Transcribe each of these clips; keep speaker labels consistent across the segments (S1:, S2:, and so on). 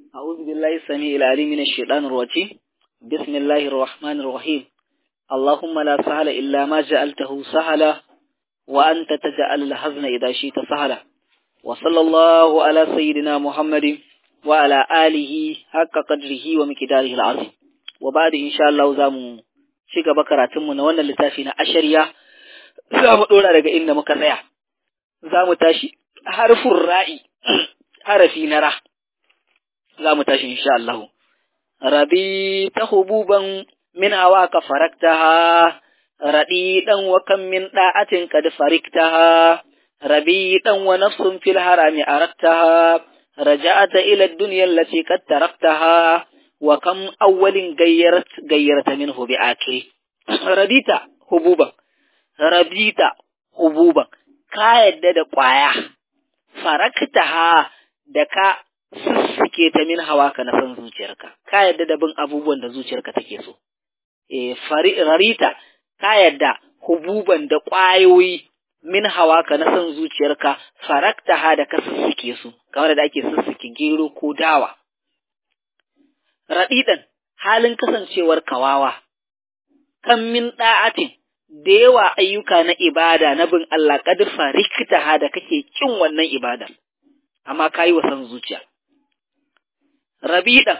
S1: أعوذ بالله السميع العليم من الشيطان الرجيم بسم الله الرحمن الرحيم اللهم لا سهل إلا ما جعلته سهلا وأنت تجعل الحزن إذا شئت سهلا وصلى الله على سيدنا محمد وعلى آله حق قدره ومقداره العظيم وبعد إن شاء الله زامو shiga bakaratunmu na wannan littafi na ashariya za mu ɗora daga inda muka tsaya za mu tashi harfin ra'i harafi na ra za mu tashi insha Allah rabi ta hububan min hawa ka faraktaha raɗi ɗan wa kan min ɗa'atin kad fariktaha rabi ɗan wa nafsun fil harami araktaha raja'ata ila dunya allati qad taraktaha wa kam awwalin gayyarat gayyarta minhu bi akiri rabita hububan rabita hububan ka yadda da ƙwaya faraktaha da ka sussuke ta min hawa ka na san zuciyarka ka yadda da bin abubuwan da zuciyarka take so e rarita ka yadda hububan da ƙwayoyi min hawa ka na san zuciyarka faraktaha da ka sussuke su kamar da ake sussuke gero ko dawa raɗiɗan halin kasancewar kawawa, kan min ɗa'atin da yawa ayyuka na ibada na bin Allah ƙadfa rikita da kake kin wannan ibadar, amma ka yi wasan zuciya. Rabiɗan,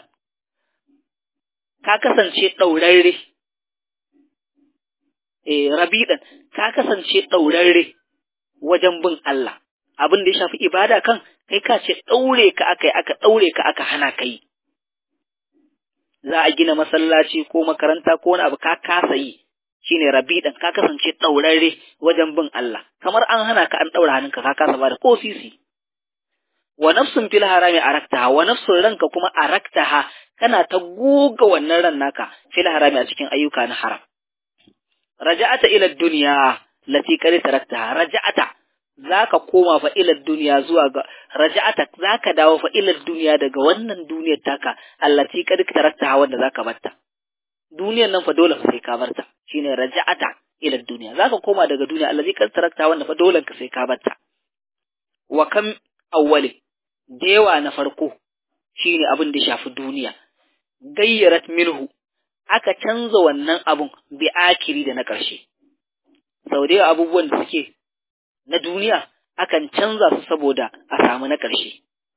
S1: ka kasance ɗaurarre, eh, rabiɗan, ka kasance ɗaurarre wajen bin Allah, abin da ya shafi ibada kan, kai ka ce ɗaure ka aka yi, aka ɗaure ka aka hana ka yi. za a gina masallaci ko makaranta ko wani abu ka kasa yi shine rabidan ka kasance ɗaurarre wajen bin Allah kamar an hana ka an ɗaura hannunka ka kasa ba da ko sisi wa nafsun fil harami araktaha wa nafsun ranka kuma araktaha kana ta goga wannan ran naka fil harami a cikin ayyuka na haram raja'ata ila dunya lati qad taraktaha raja'ata zaka koma fa ila duniya zuwa ga raja'ata zaka dawo fa ila duniya daga wannan duniyar taka allati kad tarakta wanda zaka batta duniyar nan fa dole fa sai ka barta shine raja'ata ila duniya zaka koma daga duniya allati kad tarakta wanda fa dole ka sai ka batta wa kam awwali dewa na farko shine abin da shafi duniya gayyarat minhu aka canza wannan abun bi akiri da na ƙarshe sau da abubuwan da suke na duniya akan canza su saboda a samu na ƙarshe.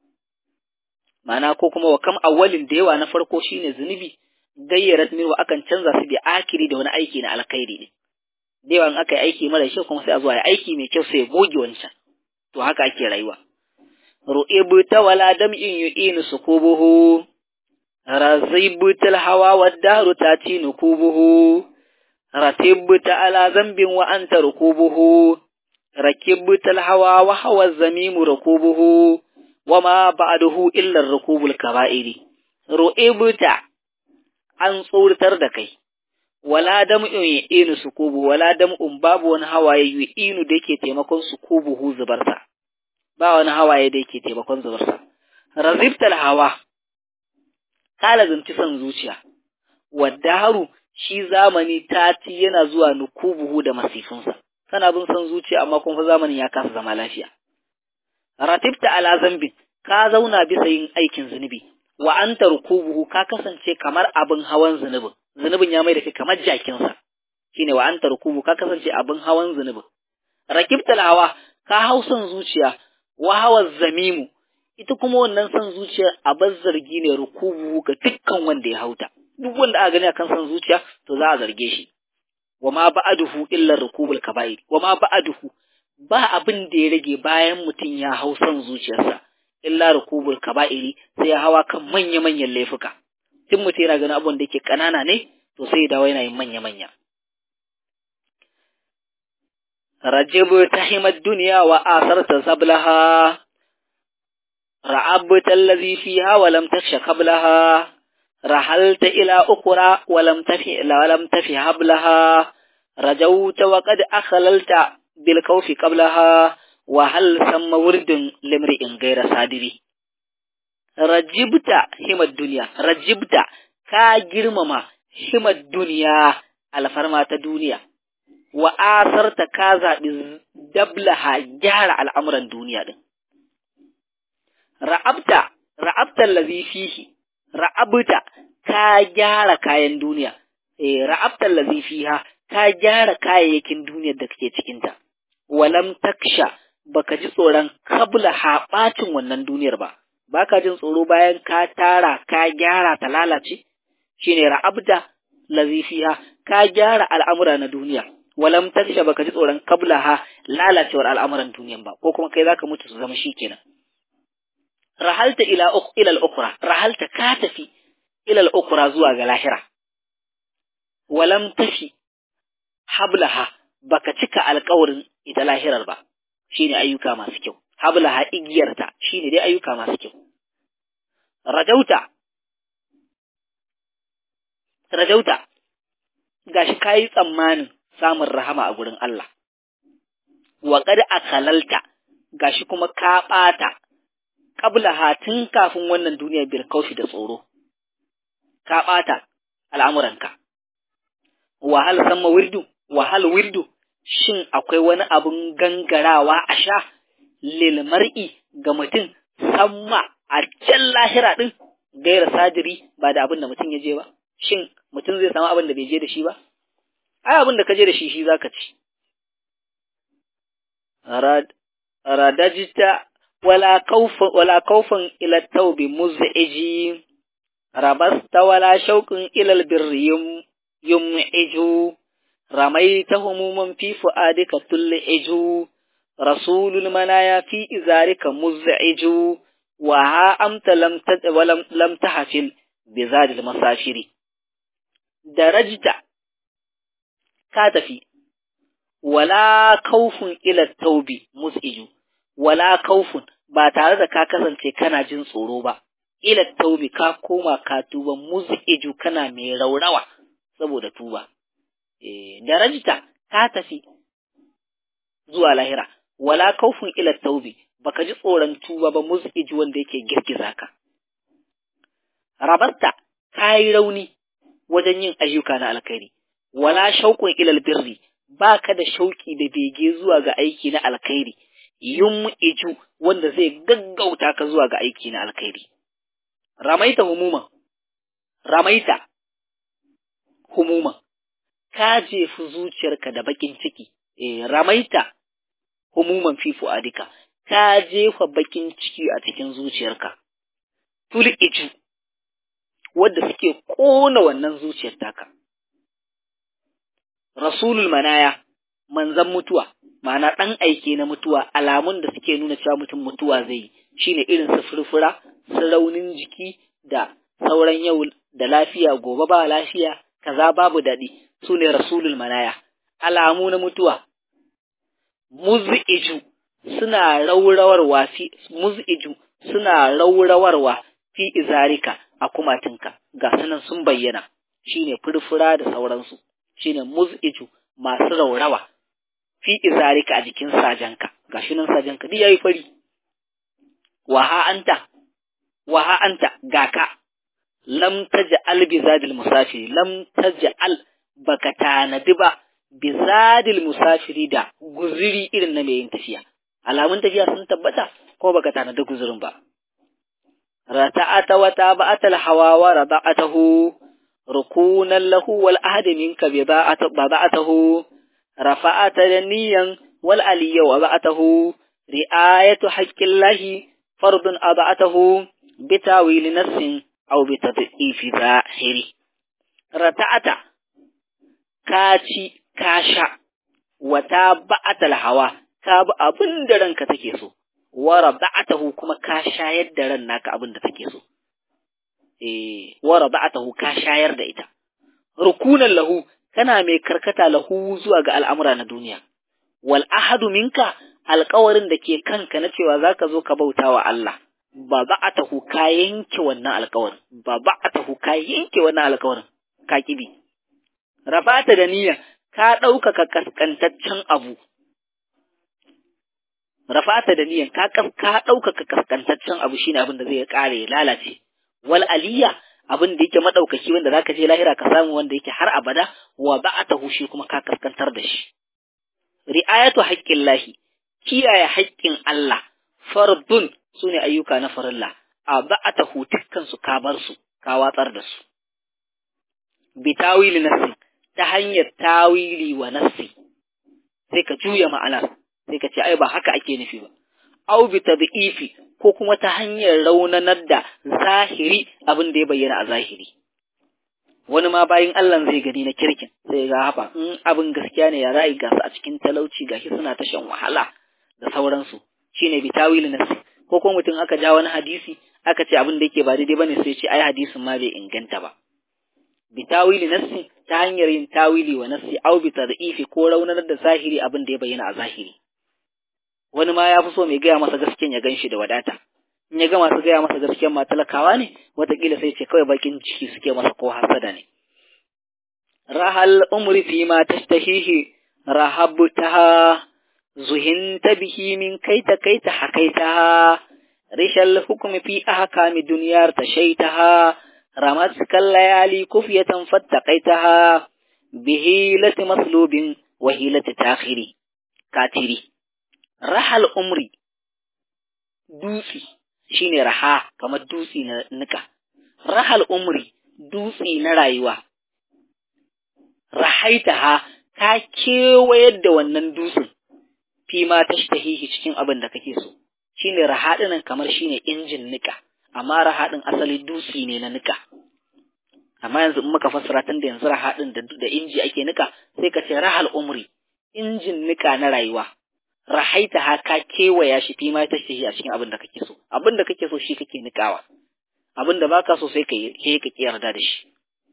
S1: Mana ko kuma wa kam awalin da yawa na farko shine zunubi gayyarat mirwa akan canza su bi akiri da wani aiki na alkhairi ne. Da yawa in aka yi aiki mara kyau kuma sai a zuwa ya aiki mai kyau sai ya goge wancan. To haka ake rayuwa. Ru'ibu ta wala dam'in yu'inu sukubuhu razaibu tal hawa wa dahru tati nukubuhu ratibbu ta ala zambin wa anta rukubuhu ركبت الهوى وهوى الزميم ركوبه وما بعده إلا الركوب الكبائر رؤبت an tsoratar da kai wala dam'un inu sukubu wala dam'un babu wani hawaye inu da yake taimakon sukubuhu zubarsa ba wani hawaye da yake taimakon zubarsa razibtal hawa kala zanci son zuciya wadda haru shi zamani tati yana zuwa nukubuhu da masifinsa kana bin son zuciya amma kuma zamanin ya kasa zama lafiya. Ratibta ala zambin, ka zauna bisa yin aikin zunubi, wa an rukubuhu ka kasance kamar abin hawan zunubin, zunubin ya mai da kai kamar jakinsa, shine wa an rukubu ka kasance abin hawan zunubin. Rakibta hawa, ka hau son zuciya, wa hawa zamimu, ita kuma wannan son zuciya a zargi ne rukubuhu ga dukkan wanda ya hauta. Duk wanda aka gani akan son zuciya, to za a zarge shi. wa ma ba'aduhu illa rukubul kaba'ir wa ma ba'aduhu ba abin da ya rage bayan mutum ya hau son zuciyarsa illa rukubul kaba'iri sai ya hawa kan manya manyan laifuka tun mutum yana ganin abin da yake kanana ne to sai ya dawo yana yin manya manya rajibu tahimad dunya wa asarta sablaha ra'abta allazi fiha wa lam takhsha qablaha رحلت إلى أخرى ولم تفي ولم تفي حبلها رجوت وقد أخللت بالكوف قبلها وهل ثم ورد لامرئ غير صادري رجبت هم الدنيا رجبت كا جرمما هم الدنيا الفرما الدنيا وآثرت كذا دبلها جهر الأمر الدنيا رعبت ra'abta allazi fihi ra'abta ka gyara kayan duniya eh ra'abta allazi fiha ka gyara kayayyakin duniyar da kake cikin ta walam taksha baka ji tsoron kabla haɓacin wannan duniyar ba baka jin tsoro bayan ka tara ka gyara ta lalace shine ra'abda lazi fiha ka gyara al'amura na duniya walam taksha baka ji tsoron kablaha lalacewar al'amuran duniyan ba ko kuma kai zaka mutu su zama shikenan rahalta ila ila al-ukhra rahalta ka tafi ila al-ukhra zuwa ga lahira walam tafi hablaha baka cika alƙawarin ita lahirar ba shine ayyuka masu kyau hablaha igiyarta shine dai ayyuka masu kyau rajauta rajauta gashi kayi tsammanin samun rahama a gurin Allah wa qad akalalta gashi kuma ka bata qabla hatin kafin wannan duniya bil kaushi da tsoro ka bata al'amuranka wa hal samma wirdu wa hal wirdu shin akwai wani abun gangarawa a sha lil mar'i ga mutum samma a can lahira din gaira sadiri ba da abin da mutum ya je ba shin mutum zai samu abin da bai je da shi ba ai abin da ka je da shi shi zaka ci radajita wala kaufan wala kaufan ila taubi muz'iji rabasta wala shauqin ila albirri yum'iju ramaita humuman fi fuadika tul'iju rasulul manaya fi izarika muz'iju wa ha amta lam lam lam tahfil bi zadil masafiri darajta ka tafi wala kaufun ila taubi mus'iju wala kaufun ba tare da ka kasance kana jin tsoro ba ila taubi ka koma ka tuba mus'iju kana mai raurawa saboda tuba eh darajta ka tafi zuwa lahira wala kaufun ila taubi baka ji tsoron tuba ba mus'iju wanda yake girgiza ka rabatta kai rauni wajen yin ayyuka na alkhairi wala shauqun ila birri baka da shauki da bege zuwa ga aiki na alkhairi yum iju wanda zai gaggauta ka zuwa ga aiki na alkhairi ramaita humuman ramaita humuman ka jefi zuciyarka da bakin ciki eh ramaita humuman fi fuadika ka jefa bakin ciki a cikin zuciyarka tul iju wanda suke kona wannan zuciyar taka rasulul manaya manzan mutuwa ma'ana ɗan aike na mutuwa alamun da suke nuna cewa mutum mutuwa zai yi shine irin su furfura su raunin jiki da sauran yau da lafiya gobe ba lafiya kaza babu daɗi su ne rasulul manaya alamu na mutuwa muz'iju suna raurawarwa fi muz'iju suna raurawarwa fi izarika a kumatinka ga sanan sun bayyana shine furfura da sauransu shine muz'iju masu raurawa fi izarika a jikin sajanka gashi nan sajanka duk yayi fari wa ha anta wa ha anta gaka lam taj'al bi zadil musafiri lam taj'al baka tanadi ba bi zadil musafiri da guziri irin na mai yin tafiya alamun tafiya sun tabbata ko baka tanadi guzurin ba rata'ata wa taba'atal hawa wa rada'atahu rukunan lahu wal ahadi minka bida'atahu rafa'ata daniyan wal aliyya wa ba'atahu ri'ayatu haqqillahi fardun aba'atahu bitawil nafsin aw bitad'ifi zahiri rata'ata kaci kasha wa taba'atal hawa ka bi abin da ranka take so wa rada'atahu kuma ka shayar da ran naka abin da take so eh wa rada'atahu ka shayar da ita rukunan lahu kana mai karkata lahu zuwa ga al'amura na duniya wal ahadu minka alƙawarin da ke kanka na cewa zaka zo ka bauta wa Allah ba ba'atahu ka yanke wannan alƙawarin ba ba'atahu ka yanke wannan alƙawarin ka kibi rafata da niyya ka ɗaukaka kaskantaccen abu rafata da niyan ka ka ɗaukaka kaskantaccen abu shine abin da zai kare ya lalace wal aliyya abin da yake madaukaki wanda zaka je lahira ka samu wanda yake har abada wa ba'atahu shi kuma ka kaskantar da shi ri'ayatu haqqin lahi kiyaye haƙƙin Allah fardun sune ayyuka na farilla a ba'atahu dukkan su ka bar su ka watsar da su bi tawili nassi ta hanyar tawili wa nassi sai ka juya ma'anar sai ka ce ai ba haka ake nufi ba au bi tad'ifi ko kuma ta hanyar raunanar da zahiri abin da ya bayyana a zahiri wani ma bayin Allah zai gani na kirkin sai ga hafa in abin gaskiya ne ya ra'ayi gasu a cikin talauci gashi suna ta shan wahala da sauransu shine bi tawili nassi ko kuma mutum aka ja wani hadisi aka ce abin da yake ba daidai bane sai ce ai hadisin ma bai inganta ba bi tawili nassi ta hanyar yin tawili wa nassi au bi tad'ifi ko raunanar da zahiri abin da ya bayyana a zahiri wani ma ya fi so mai gaya masa gaskiyan ya ganshi da wadata in ya ga masu gaya masa gaskiyan ma talakawa ne watakila sai ce kawai bakin ciki suke masa ko hasada ne rahal umri fi ma tashtahihi rahabtaha zuhinta bihi min kaita kaita hakaitaha rishal hukmi fi ahkami dunyar tashaitaha رمتك الليالي كفية فاتقيتها بهيلة مصلوب وهيلة تاخري كاتري رحل عمري دوسي shine raha kamar dutsi na nika rahal umri dutsi na rayuwa rahaitaha ka kewayar da wannan dutsen fi ma tashtahihi cikin abin da kake so shine rahadinan kamar shine injin nika amma rahadin asali dutsi ne na nika amma yanzu in muka fassara tun da yanzu rahadin da, da inji ake nika sai ka ce rahal umri injin nika na rayuwa rahaita ha ka kewaya shi fi ma tashtahi a cikin abin da kake so abin da kake so shi kake nikawa abin da baka so sai ka yi ka ki yarda da shi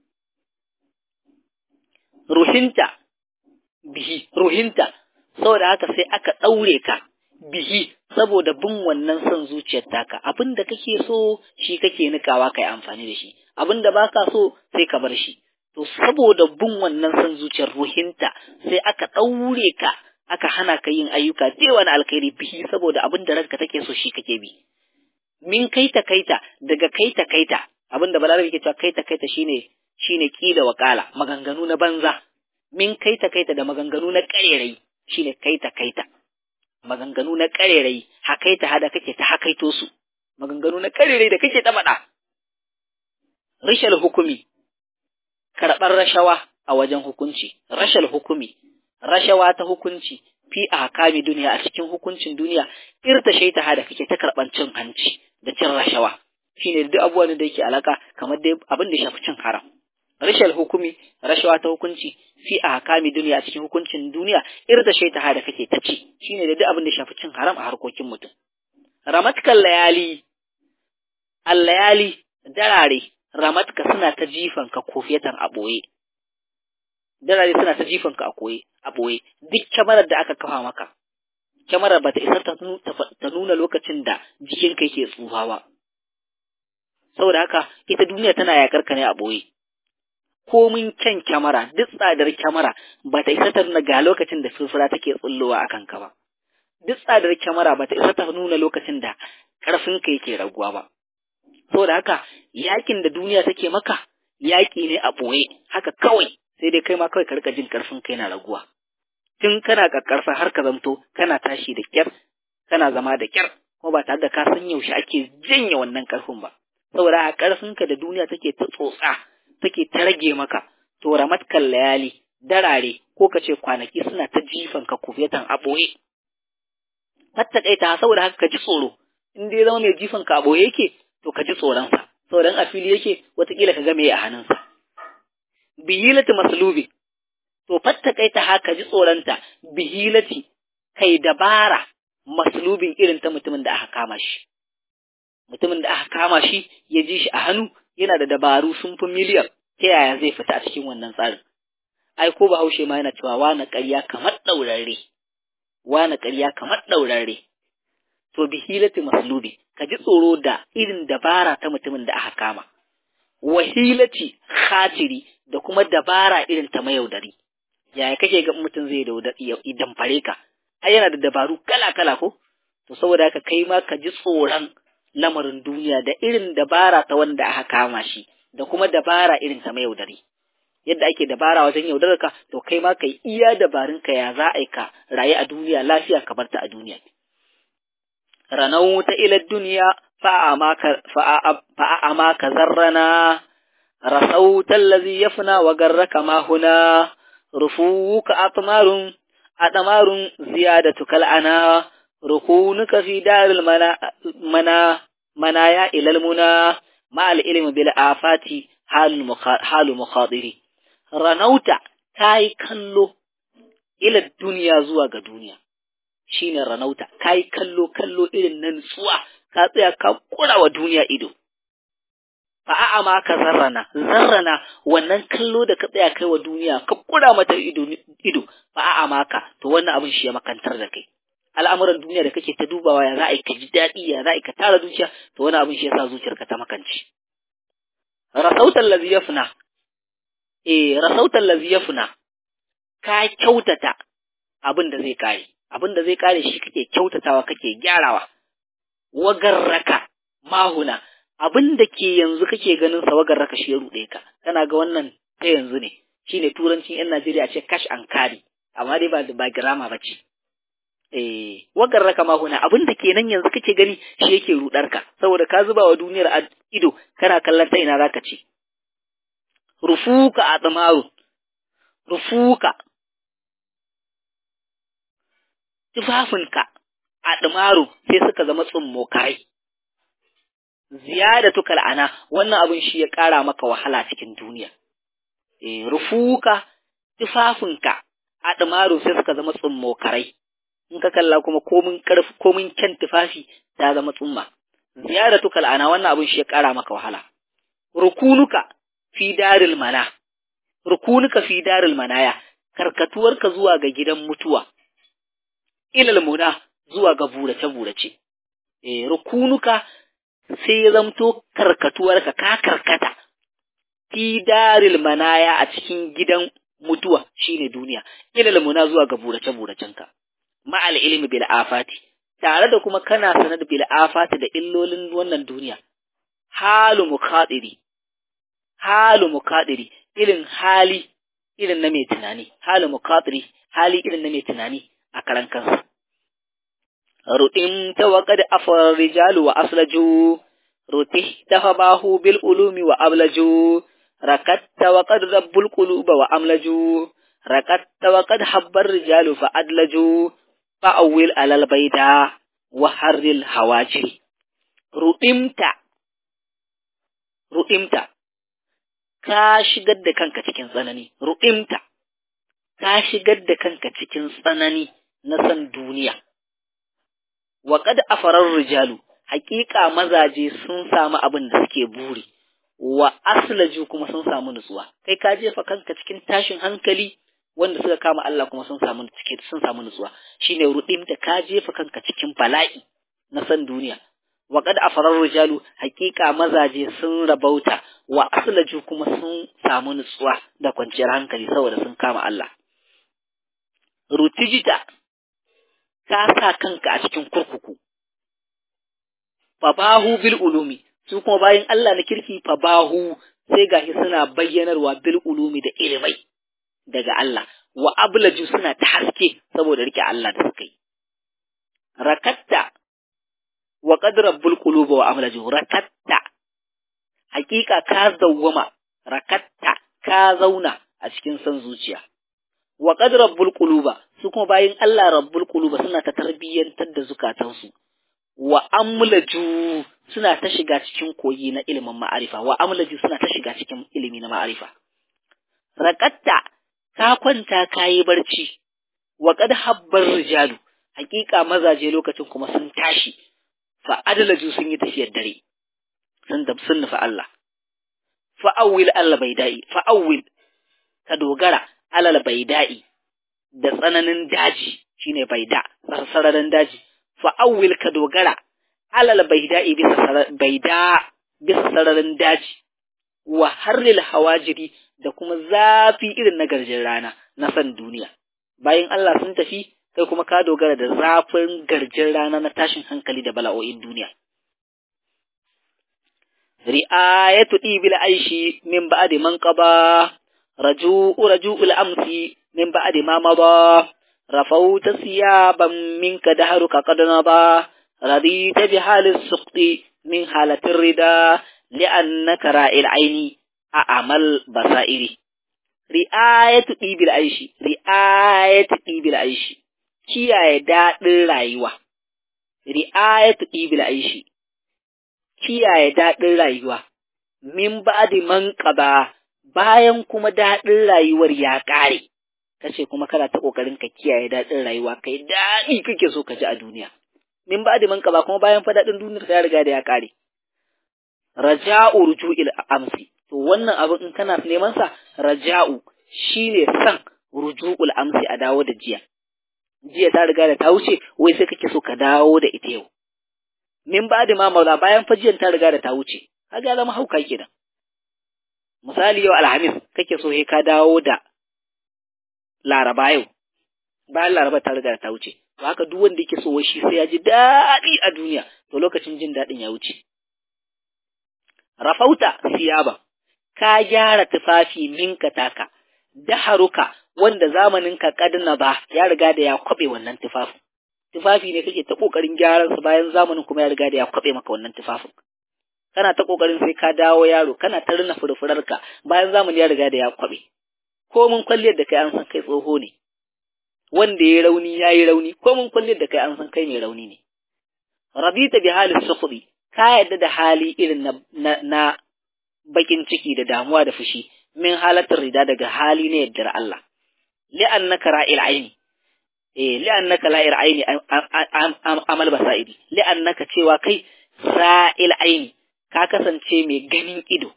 S1: ruhinta bihi ruhinta saboda haka sai aka ɗaure ka bihi saboda bin wannan son zuciyar taka abin da kake so shi kake nikawa kai amfani da shi abin da baka so sai ka bar shi to saboda bin wannan son zuciyar ruhinta sai aka ɗaure ka aka hana ka yin ayyuka da wani alkhairi bihi saboda abin da ranka take so shi kake bi min kaita kaita daga kaita kaita abin da balarabi ke cewa kaita kaita shine shine kila wakala maganganu na banza min kaita kaita da maganganu na karerai shine kaita kaita maganganu na karerai hakaita hada kake ta hakaito su maganganu na karerai da kake ta faɗa rishal hukumi karɓar rashawa a wajen hukunci rashal hukumi rashawa ta hukunci fi a hakami duniya a cikin hukuncin duniya irta shaita hada kake ta karɓar cin hanci da cin rashawa shine duk abubuwan da yake alaka kamar dai abin da ya shafi cin haram rashal hukumi rashawa ta hukunci fi a hakami duniya a cikin hukuncin duniya irda shaita ha da kake ta ci shine da duk abin da shafi cin haram a harkokin mutum ramatkal layali allayali darare ramatka suna ta jifan ka kofiyatan a boye darare suna ta jifan ka a koye a boye duk kyamarar da aka kafa maka kyamarar ba ta isa ta nuna lokacin da jikinka yake tsufa ba saboda haka ita duniya tana yakar ka ne a boye komin kyan kyamara duk tsadar kyamara ba ta isa ta nuna ga lokacin da furfura take tsullowa a kanka ba duk tsadar kyamara ba ta isa ta nuna lokacin da ƙarfinka yake raguwa ba saboda haka yakin da duniya take maka yaƙi ne a ɓoye haka kawai sai dai kai ma kawai ka rika jin ƙarfin kai na raguwa tun kana ƙaƙƙarfa har ka zamto kana tashi da kyar kana zama da kyar kuma ba tare da ka san yaushe ake janye wannan ƙarfin ba saboda haka ƙarfinka da duniya take ta tsotsa take ta rage maka to ramatkan layali darare ko ka ce kwanaki suna ta jifan ka kufiyatan a ɓoye fattakaita saboda haka ka ji tsoro in dai zama mai jifan ka a ɓoye yake to ka ji tsoronsa saboda a fili yake watakila ka ga me a hannunsa bihilati maslubi to fattakaita haka ji tsoronta bihilati kai dabara maslubin irin ta mutumin da aka kama shi mutumin da aka kama shi ya ji shi a hannu yana da dabaru sun fi miliyan ta yaya zai fita a cikin wannan tsarin ai ko bahaushe ma yana cewa wani ƙarya kamar ɗaurarre wani ƙarya kamar ɗaurarre to bi hilati maslubi ka ji tsoro da irin dabara ta mutumin da aka kama wahilati khatiri da kuma dabara irin ta mayaudari yaya kake ga mutum zai idan fare ka ai yana da dabaru kala kala ko to saboda haka kai ma ka ji tsoron lamarin duniya da irin dabara ta wanda aka kama shi da kuma dabara irin ta mayaudari yadda ake dabara wajen yaudarar ka to kai ma kai iya dabarun ka ya za a yi ka rayu a duniya lafiya ka bar ta a duniya ranau ta ila duniya فأعماك ذرنا رسوت الذي يفنى وغرك ما هنا رفوك أطمار أطمار زيادتك الأنا ركونك في دار المنا منا منايا إلى المنى مع العلم بالآفات حال مخاطري رنوت كاي كلو إلى الدنيا زواج دنيا shine ranauta kai kallo kallo irin nan tsuwa ka tsaya ka kura wa duniya ido fa a'a ma ka zarrana zarrana wannan kallo da ka tsaya kai wa duniya ka kura mata ido ido fa a'a ma ka to wannan abin shi ya makantar da kai al'amuran duniya da kake ta dubawa ya za a yi ka ji daɗi ya za a yi ka tara zuciya to wani abin shi ya sa zuciyarka ta makanci rasautan lazi yafna eh rasautan lazi yafna ka kyautata abin da zai kare abin da zai kare shi kake kyautatawa kake gyarawa wagarraka mahuna abin da ke yanzu kake ganin sa wagarraka shi ya ruɗe ka kana ga wannan ta yanzu ne shine turancin yan Najeriya ce cash and carry amma dai ba ba girama ba ce eh wagarraka mahuna abin da ke nan yanzu kake gani shi yake rudar ka saboda ka zuba wa duniyar a ido kana kallon ta ina zaka ce rufuka a tsamaru rufuka tufafinka a ɗumaru sai suka zama tsummokarai. Ziyada tukal ana wannan abin shi ya ƙara maka wahala cikin duniya. E, rufuka tufafinka a ɗumaru sai suka zama tsummokarai. In ka kalla kuma komin ƙarfi komin kyan tufafi ta zama tsumma. Ziyada tukal ana wannan abin shi ya ƙara maka wahala. Rukunuka fi daril mana. Rukunuka fi daril manaya. Karkatuwarka zuwa ga gidan mutuwa. ilal muna zuwa ga burace-burace. E, rukunuka sai ya zamto karkatuwarka ka karkata, fi daril manaya a cikin gidan mutuwa shine duniya, ilal muna zuwa ga burace-buracenka. Ma'al ilmi bil afati, tare da kuma kana sanar bil afati da illolin wannan duniya. Halu mukaɗiri, halu mukaɗiri, irin hali irin na mai tunani, halu mukaɗiri, hali irin na mai tunani. a karan kansa. Ruɗin ta waƙad afar rijalu wa aslaju, ruti ta bahu bil ulumi wa ablaju, rakatta waƙad rabbul quluba wa amlaju, rakatta waƙad habbar rijalu fa adlaju, fa'awil alal baida wa harril hawaji. Ruɗimta, ruɗimta, ka shigar da kanka cikin tsanani, ruɗimta, ka shigar da kanka cikin tsanani na san duniya. Wa kad afarar rijalu, haƙiƙa mazaje sun samu abin da suke buri, wa aslaju kuma sun samu nutsuwa. Kai ka jefa kanka cikin tashin hankali wanda suka kama Allah kuma sun samu sun samu nutsuwa. Shine rudim da ka jefa kanka cikin bala'i na san duniya. Wa kad afarar rijalu, haƙiƙa mazaje sun rabauta, wa aslaju kuma sun samu nutsuwa da kwanciyar hankali saboda sun kama Allah. rutijita ka sa kanka a cikin kurkuku fabahu bil ulumi su kuma bayan Allah na kirki fabahu sai gashi suna bayyanarwa bil ulumi da ilimai daga Allah wa ablaju suna ta haske saboda rike Allah da suka yi rakatta wa qad rabbul quluba wa amlaju rakatta hakika ka zawwama rakatta ka zauna a cikin san zuciya wa qad rabbul quluba su kuma bayin Allah rabbul quluba suna ta tarbiyyantar da zukatansu wa amlaju suna ta shiga cikin koyi na ilimin ma'arifa wa amlaju suna ta shiga cikin ilimi na ma'arifa raqatta ka kwanta kayi barci wa qad habbar rijalu hakika mazaje lokacin kuma sun tashi fa adlaju sun yi tafiyar dare sun da sun nufa Allah fa awwil Allah baidai fa awwil ka dogara alal baida'i da tsananin daji shine baida sararin daji fa awwil ka dogara alal baida'i bisa baida bisa sararin daji wa harril hawajiri da kuma zafi irin na garjin rana na san duniya bayan Allah sun tafi kai kuma ka dogara da zafin garjin rana na tashin hankali da bala'o'in duniya ri'ayatu ibil aishi min ba'di man qaba رجوء رجوء الأمس من بعد ما مضى رفوت ثيابا منك دهرك قد نضى رضيت بحال السقط min halatin rida li'annaka ra'il aini a amal basairi ri'ayatu ɗibil aishi ri'ayatu ɗibil aishi kiyaye daɗin rayuwa ri'ayatu ɗibil aishi kiyaye daɗin rayuwa min ba'di man qaba bayan kuma daɗin rayuwar ya ƙare kace kuma kana ta kokarin ka kiyaye daɗin rayuwa kai daɗi kake so ka ji a duniya min ba'di man qaba kuma bayan fa daɗin duniyar ya riga da ya ƙare raja'u ruju'il amsi to wannan abin in kana neman sa raja'u shine san ruju'ul amsi a dawo da jiya jiya ta riga da ta wuce wai sai kake so ka dawo da ita yau min ba da ma maula bayan fajiyan ta riga da ta wuce kaga ya zama hauka kenan misali yau alhamis kake so sai ka dawo da laraba yau bayan laraba ta riga da ta wuce to haka duk wanda yake so wai shi sai ya ji daɗi a duniya to lokacin jin daɗin ya wuce rafauta siyaba ka gyara tufafi minka taka daharuka wanda zamaninka kadna ba ya riga da ya kwabe wannan tufafin tufafi ne kake ta kokarin gyaran su bayan zamanin kuma ya riga da ya kwabe maka wannan tufafin kana ta kokarin sai ka dawo yaro kana ta rina furfurarka bayan zamani ya riga da ya kwabe ko mun kwalliyar da kai an san kai tsoho ne wanda ya rauni ya yi rauni ko mun kwalliyar da kai an san kai mai rauni ne rabita bi halin sukhri ka yadda da hali irin na, na, na bakin ciki da damuwa da fushi min halatar rida daga hali na yaddar Allah li'annaka ra'il aini eh li'annaka la'ir aini amal basaidi li'annaka cewa kai ra'il aini ka kasance mai ganin ido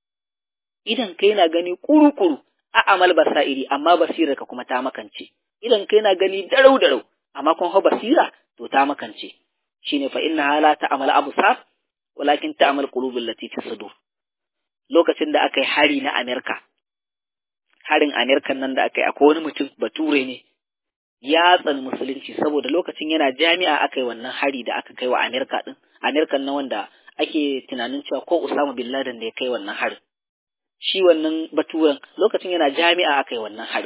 S1: idan kai na gani kuru-kuru a amal basaidi amma basirar ka kuma ta makance idan kai na gani darau darau amma kun ha basira to ta makance shine fa inna hala ta amal absar walakin ta amal qulubul lati fi sudur lokacin da aka yi hari na Amerika harin Amerikan nan da aka yi akwai wani mutum bature ne ya tsani musulunci saboda lokacin yana jami'a aka yi wannan hari da aka kai wa Amerika din Amerikan na wanda ake tunanin cewa ko Usama bin Laden da ya kai wannan harin shi wannan baturen lokacin yana jami'a aka yi wannan harin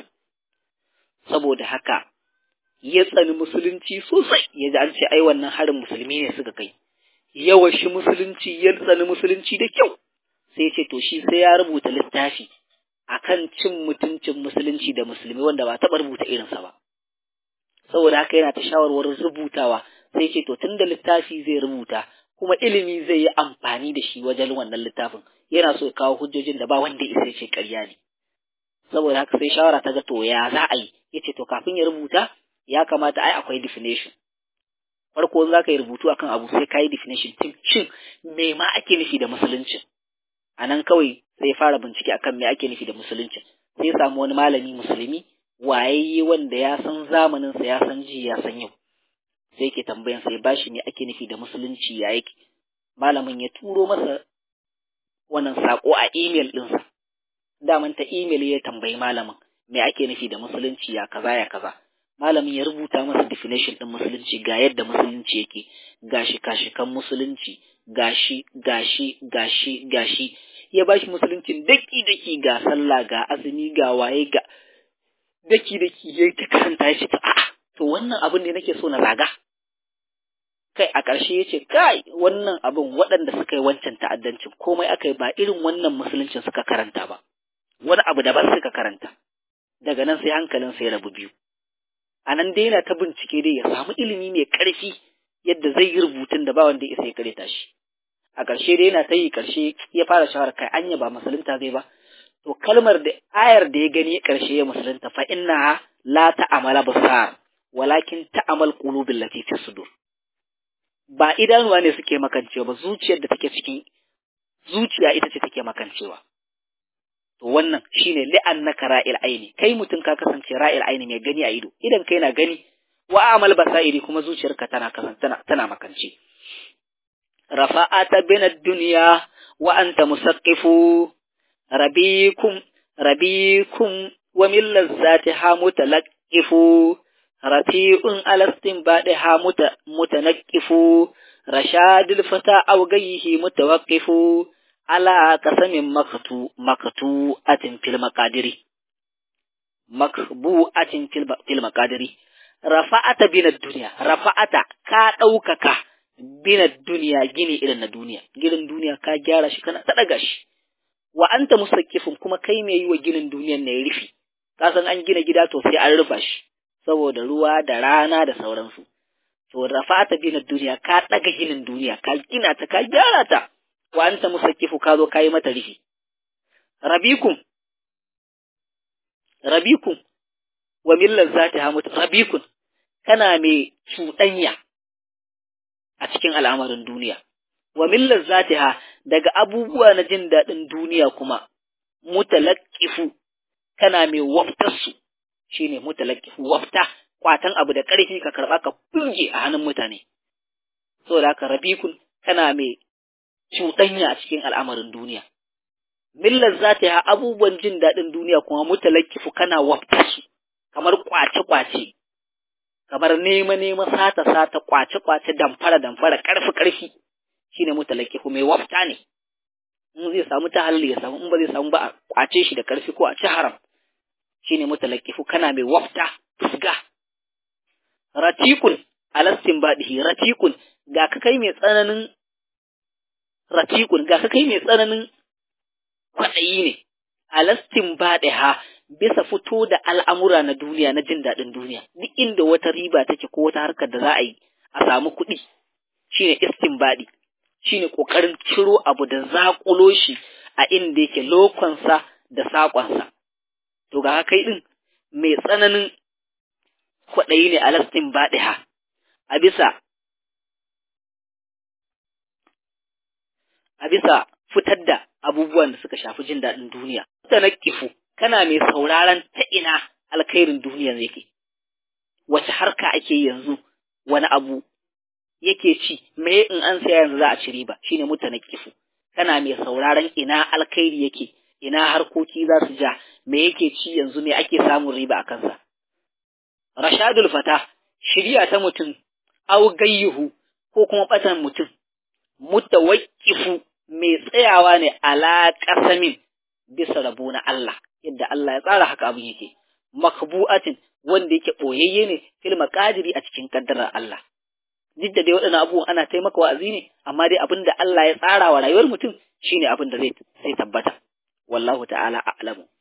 S1: saboda haka ya tsani musulunci sosai ya ji an ce ai wannan harin musulmi ne suka kai yawan shi musulunci ya tsani musulunci da kyau sai ce to shi sai ya rubuta littafi akan cin mutuncin musulunci da musulmi wanda ba taɓa rubuta irinsa ba saboda haka yana ta shawarwarin rubutawa sai ce to tunda littafi zai rubuta kuma ilimi zai yi amfani da shi wajen wannan littafin yana so ya kawo hujjojin da ba wanda isa ce ƙarya ne saboda haka sai shawara ta ga to ya za a yi ya ce to kafin ya rubuta ya kamata ai akwai definition farko za ka yi rubutu akan abu sai ka yi definition shin me ma ake nufi da musulunci a nan kawai sai fara bincike akan me ake nufi da musulunci sai samu wani malami musulmi wayayye wanda ya san zamaninsa ya san ji ya san yau sai ke tambayan sai bashi me ake nufi da musulunci ya yake malamin ya turo masa wannan sako a email ɗinsa daman ta email ya tambayi malamin me ake nufi da musulunci ya kaza ya kaza malamin ya rubuta masa definition ɗin musulunci ga yadda musulunci yake gashi kashikan musulunci gashi gashi gashi gashi ya bashi musuluncin daki daki ga sallah ga azumi ga waye ga daki daki yayi ta karanta ya ce to a'a to wannan abin ne nake so na zaga kai a ƙarshe ya ce kai wannan abin waɗanda suka yi wancan ta'addancin komai aka yi ba irin wannan musuluncin suka karanta ba wani abu daban suka karanta daga nan sai hankalin sai rabu biyu a nan dai yana ta bincike dai ya samu ilimi mai ƙarfi yadda zai yi rubutun da ba wanda ya sai kareta shi a ƙarshe dai yana ta yi ƙarshe ya fara shawara kai anya ba musulunta zai ba to kalmar da ayar da ya gani ƙarshe ya musulunta fa inna la ta'amala basar walakin ta'amal qulubil lati fi sudur ba idanuwa ne suke makancewa ba zuciyar da take cikin zuciya ita ce take makancewa to wannan shine li'annaka ra'il aini kai mutum ka kasance ra'il aini mai gani a ido idan kai na gani wa amal basairi kuma zuciyarka tana tana, tana makance rafa'ata bin ad-dunya wa anta musaqqifu rabikum rabikum wa min lazzatiha mutalaqqifu rafi'un alastin badiha mutanaqqifu rashadul fata aw gayhi mutawaqqifu ala qasamin maktu maktu atin fil maqadiri makbu atin fil maqadiri rafa'ata bin ad-dunya rafa'ata ka daukaka bina duniya gini irin na duniya gidan duniya ka gyara shi kana ta shi wa anta mustaqifun kuma kai mai yi wa ginin duniyan ne rufi ka san an gina gida to sai an rufa shi saboda ruwa da rana da sauransu to rafata bina duniya ka daga ginin duniya ka gina ta ka gyara ta wa anta musaqifu ka zo ka yi mata rufi rabikum rabikum wa millar zatiha mut rabikun kana mai cuɗanya a cikin al'amarin duniya wa millar zatiha daga abubuwa na jin daɗin duniya kuma mutalaqqifu kana mai waftarsu shine mutalaqqifu wafta kwatan abu da ƙarfi ka karɓa ka burge a hannun mutane saboda haka rabikun kana mai cuɗanya a cikin al'amarin duniya millar zatiha abubuwan jin daɗin duniya kuma mutalaqqifu kana waftarsu kamar kwace-kwace, kamar nema-nema sata-sata, kwace-kwace, damfara-damfara, ƙarfi-ƙarfi, shi ne mutalaki mai wafta ne, in zai samu ta halli ya samu, in ba zai samu ba a kwace shi da ƙarfi ko a ci haram, shi ne mutalaki kana mai wafta, fusga. Ratikun, alastin baɗihi, ratikun, ga ka kai mai tsananin ratikun, ga ka kai mai tsananin kwaɗayi ne, alastin baɗiha, bisa fito da al'amura na duniya na jin daɗin duniya, duk inda wata riba take ko wata harkar da za a yi a samu kuɗi shi ne istinbaɗi, shi ne ƙoƙarin ciro abu da zaƙulo shi a inda yake lokonsa da saƙonsa. To ga kai ɗin mai tsananin kwaɗayi ne a lastin baɗiha, a bisa a bisa fitar da abubuwan da suka shafi jin daɗin duniya. Ta na kifu, kana mai sauraron ta ina alkhairin duniyar yake wace harka ake yanzu wani abu yake ci me in an saya yanzu za a ci riba shine mutane kifu kana mai sauraron ina alkhairi yake ina harkoki za su ja me yake ci yanzu me ake samun riba a kansa rashadul fata shiriya ta mutum au gayyuhu ko kuma batan mutum mutawakkifu mai tsayawa ne ala qasamin bisa rabo na Allah yadda Allah ya tsara haka abin yake makbu'atin wanda yake boyayye ne fil maqadiri a cikin kaddarar Allah duk da dai waɗannan abubuwan ana taimaka wa'azi ne amma dai abin da Allah ya tsara wa rayuwar mutum shine abin da zai zai tabbata wallahu ta'ala a'lamu